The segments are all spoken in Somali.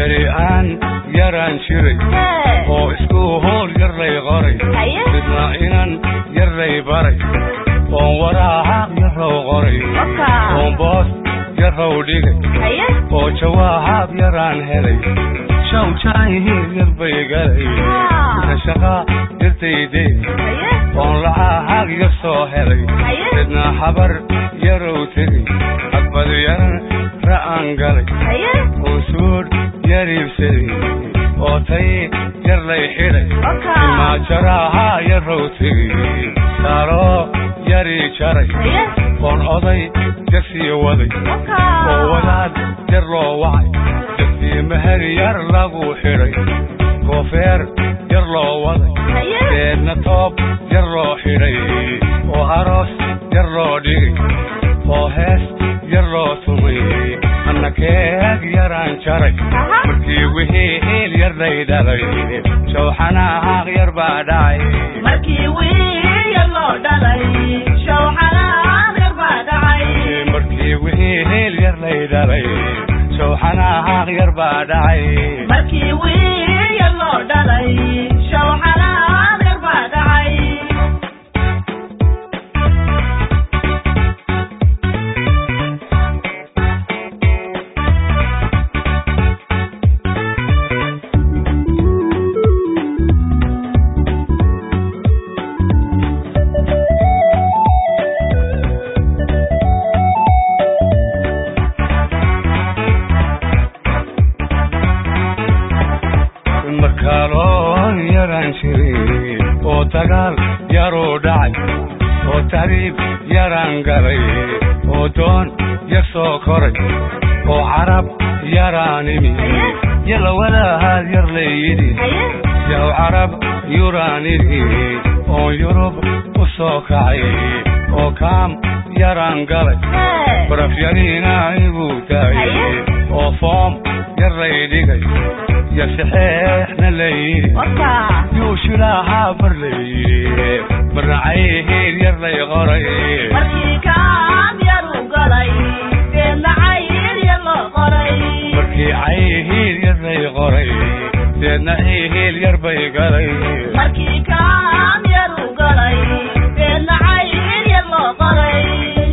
beri aan yaraan jiray hee oo isku hool yar lay qoray haye midna inan yar lay baray oon waraahaq yarow qoray oka oon boos yarow dhigay haye oo jawaahab yaraan helay shawjaayihiin yar bay galay inta shaqa yartayde haye oon lacaahag yar soo helay haye midna habar yarow tegay xagbad yaran ra'aan galay haye oon suudh yar iibsaday oo tay yar lay xidhay oka imaajaraha yarow tegay taaloo yarii jaray haye oon oday jasii waday oka oo wadaad yar loo wacay jasii meher yar lagu xidhay koofeer yar loo waday haye deedna toob yar loo xidhay oo aroos yar loo dhigay oo hees yar loo tumay anna keeg yaraan jaray aha markii wixii hiil yar lay dhalay shawxanahaaq yar baa dhacay markii wiil yar loo dhalay shawxanaan yar baa dhacay markii wixii hiil yar lay dhalay shawxanahaaq yar baa dhacay markii wiil yar loo dhalay shawxanaan yar baa dhacay markaa loo yaraan jiray oo dagaal yaruu dhacay oo tahriib yaraan galay oo doon yar soo koray oo carab yaraan imi yalla walahaad yar layidhi haye yaw carab yuraan idhi oon yurub u soo kacay oo kaam yaraan galay hee baraf yariina igu daayay oo foom yar lay dhigay yo saxeexna layidhi oka yuu shilaahaa bar layidhi marnacayhiid yar lay qoray markii kaam yaru galay deedna cayil yar loo qoray markii cayhiid yar lay qoray deedna cihiil yar bay galay markii kaam yaru galay deedna cayil yar loo qoray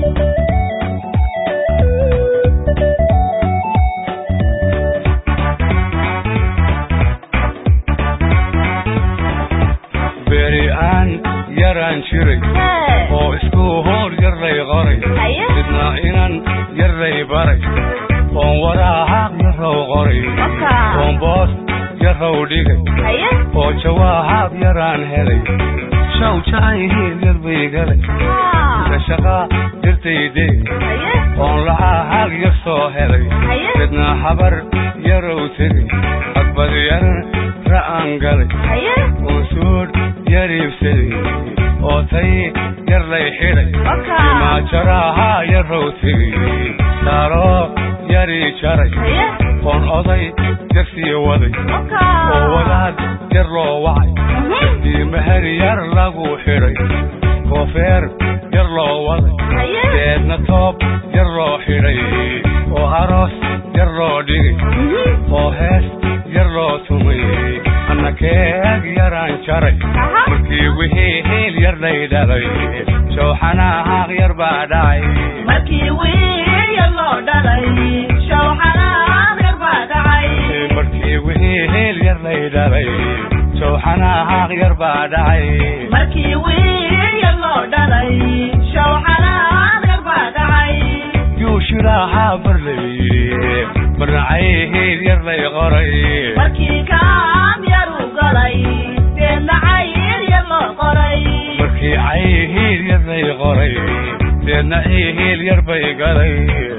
beri aan yaraan jiray hee oo isku hool yar lay qoray haye midna inan yar lay baray oon waraahaq yarow qoray oka oon boos yarow dhigay haye oo jawaahab yaraan helay shawjaayihiin yar bay galay inta shaqa yartayde haye oon lacaahag yar soo helay haye midna habar yarow tegay xagbad yaran ra'aan galay haye oon suudh yar iibsaday oo tay yar lay xidhay oka imaajaraha yarow tegay taaloo yarii jaray haye oon oday jasii waday oka oo wadaad yar loo wacay Mhm. ii meher yar lagu xidhay koofeer yar loo waday haye deedna toob yar loo xidhay oo aroos yar loo dhigay Mhm. oo hees yar loo tumay anna keeg yaraan jaray aha markii wixii hiil yar lay dhalay shawxanahaaq yar baa dhacay markii wiil yar loo dhalay shawxanaan yar baa dhacay markii wixii hiil yar lay dhalay shawxanahaaq yar baa dhacay markii wiil yar loo dhalay shawxanaan yar baa dhacay yuu shilaahaa bar layidhi marnacayhiid yar lay qoray markii kaam yaru galay deedna cayil yar loo qoray markii cayhiid yar lay qoray deedna cihiil yar bay galay